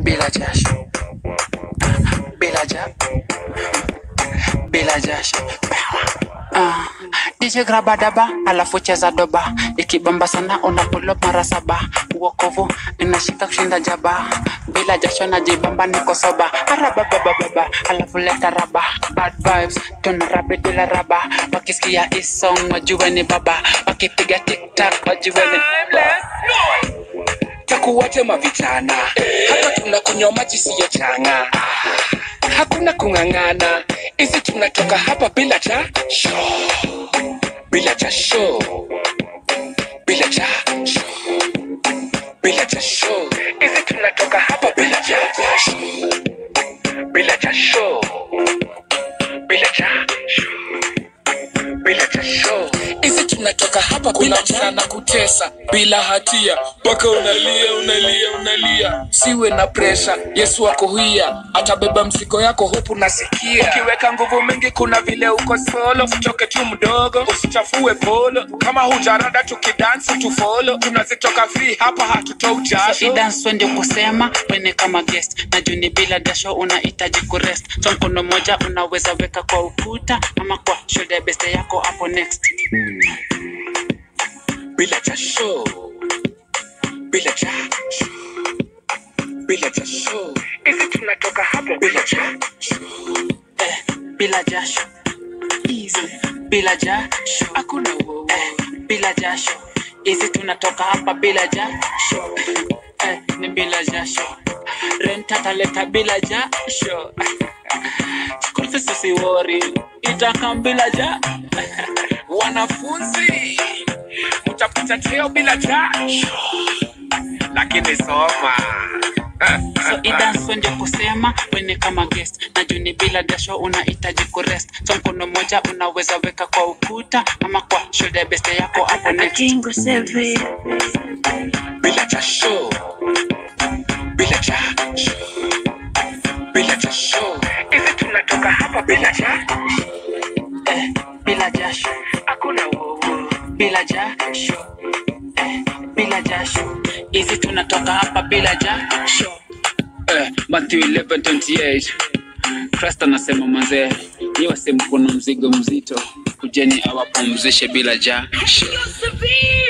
bila jasho bila ja bila jasho Ah, DJ graba daba alafu cheza doba ikibamba sana unapulo mara saba uokovu inashika kushinda jaba bila jasho najibamba niko soba arababababa alafu leta raba bad vibes tuna rabi bila raba wakisikia hii song wajue ni baba wakipiga tiktak wajue ni takuwate mavijana hapa tunakunywa maji siyo changa hakuna kung'ang'ana hizi tunatoka hapa bila cha show bila cha show bila cha show bila cha show hizi tunatoka hapa bila cha show bila cha show bila cha show bila cha show hizi tunatoka hapa kuna msana kutesa bila hatia mpaka unalia unalia unalia siwe na presha yesu ako hia atabeba mzigo yako hupu nasikia ukiweka nguvu mingi kuna vile uko solo usichoke tu mdogo usichafue polo kama hujarada tukidansi tufolo tunazitoka free hapa hatutoi jasho idanswe ndio kusema wene kama guest na juni bila dasho unahitaji kurest so mkono moja unaweza weka kwa ukuta ama kwa shoulder beste yako hapo next bila jasho bila jasho bila jasho hizi tunatoka hapo bila jasho eh, bila jasho Easy. bila jasho hakuna wo eh, bila jasho hizi tunatoka hapa bila jasho eh, ni bila jasho rent ataleta bila jasho school fees usiwori itakam bila jasho wanafunzi utapata cheo bila jasho lakini soma so idanswe ndio kusema wene kama guest na juni bila jasho unahitaji kurest so mkono moja unaweza weka kwa ukuta ama kwa shoulder beste yako hapo next Jingle Seven. bila jasho bila jasho bila jasho hizi tunatoka hapa bila jasho eh, bila jasho hakuna wowo bila jasho eh, bila jasho hizi tunatoka hapa bila jasho eh, Matthew 11:28 Christ anasema manzee ni wase mkono mzigo mzito kujeni awapumzishe bila jasho Severe.